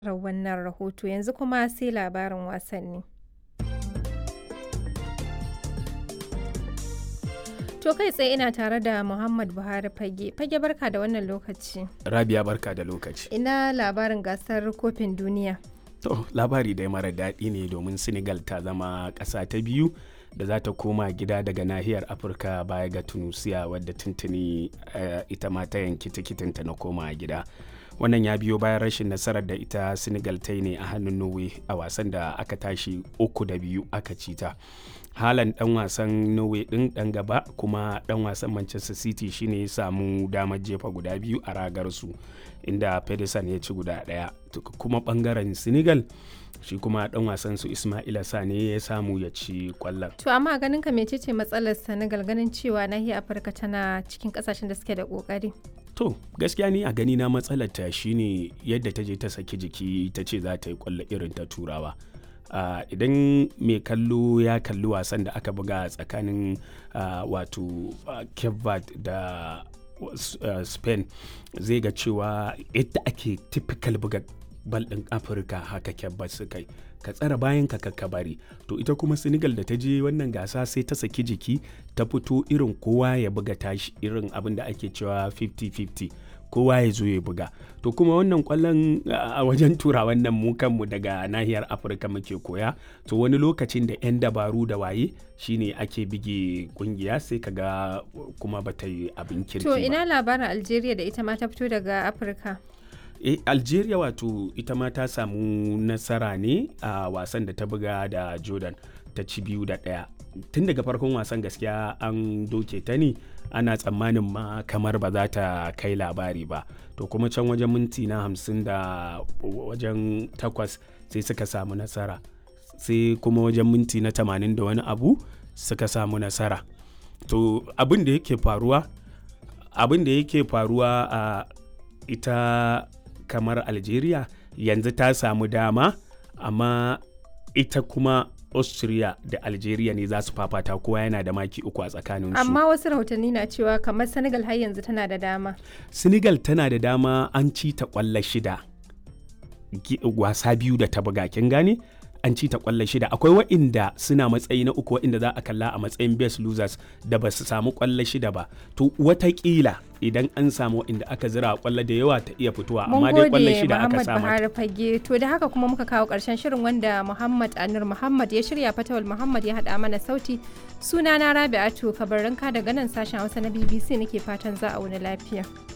wannan rahoto yanzu kuma sai labarin wasanni. To kai tsaye ina tare da Muhammad Buhari Fage. Fage barka da wannan lokaci. Rabia barka da lokaci. Ina labarin gasar kofin duniya. To labari dai mara daɗi ne domin Senegal ta zama ƙasa ta biyu da za ta koma gida daga nahiyar Afirka baya ga Tunusiya wadda tuntuni uh, ita ma ta yanki tikitinta na koma gida. wannan ya biyo bayan rashin nasarar da ita senegal ta yi ne a hannun norway a wasan da aka tashi uku da biyu aka ci ta halan dan wasan norway din dan gaba kuma dan wasan manchester city shine ya samu damar jefa guda biyu a ragar su inda pedersen ya ci guda daya kuma bangaren senegal shi kuma dan wasan su ismaila sane ya samu ya ci kwallon To amma ganin ka mecece matsalar Senegal ganin cewa nahiyar Afirka tana cikin kasashen da suke da kokari. To gaskiya ni a gani na matsalar ta shine yadda ta je ta saki jiki ta ce za ta yi kwallo irin ta turawa. Uh, idan mai kallo ya kalli wasan da aka buga tsakanin uh, wato uh, Cape Verde da uh, Spain zai ga cewa yadda ake typical buga bal ɗin Afirka haka Cape suka yi. ka tsara bayan ka ka bari to ita kuma senegal da ta je wannan gasa sai ta saki jiki ta fito irin kowa ya buga tashi irin abin da ake cewa 50-50 kowa ya zo ya buga to kuma wannan kwallon a wajen tura wannan mu kanmu daga nahiyar afirka muke koya to wani lokacin da 'yan dabaru da waye shine ake bige kungiya sai kaga kuma bata yi abin kirki To ina labarin Algeria da ita ma ta fito daga Afirka. e, algeria wato ita ma ta samu nasara ne a wasan da ta buga da jordan ta ci biyu da ɗaya tun daga farkon wasan gaskiya an doke ta ne ana tsammanin ma kamar ba za ta kai labari ba to kuma can wajen minti na hamsin da wajen takwas sai suka samu nasara sai kuma wajen minti na tamanin da wani abu suka samu nasara to abin da yake faruwa abin da yake faruwa a ita kamar algeria yanzu ta samu dama amma ita kuma austria da algeria ne za su fafata kowa yana da maki uku a tsakaninsu Amma wasu rahotanni na cewa kamar Senegal har yanzu tana da dama. senegal tana da dama an ci ta kwallo shida Gi- wasa biyu da ta buga kin gane an ci ta kwallo shida akwai wa'inda suna matsayi na uku wa'inda za a kalla a matsayin best losers da ba su samu kwallo shida ba to watakila idan an samu wa'inda aka zira kwallo da yawa ta iya fitowa Mun amma dai kwallo gode shida aka Muhammad samu Buhari Fage. To da haka kuma muka kawo ƙarshen shirin wanda Muhammad Anur Muhammad ya shirya Fatawal Muhammad ya haɗa mana sauti. Sunana Rabi'atu Kabarinka daga nan sashen Hausa na BBC nake fatan za a wuni lafiya.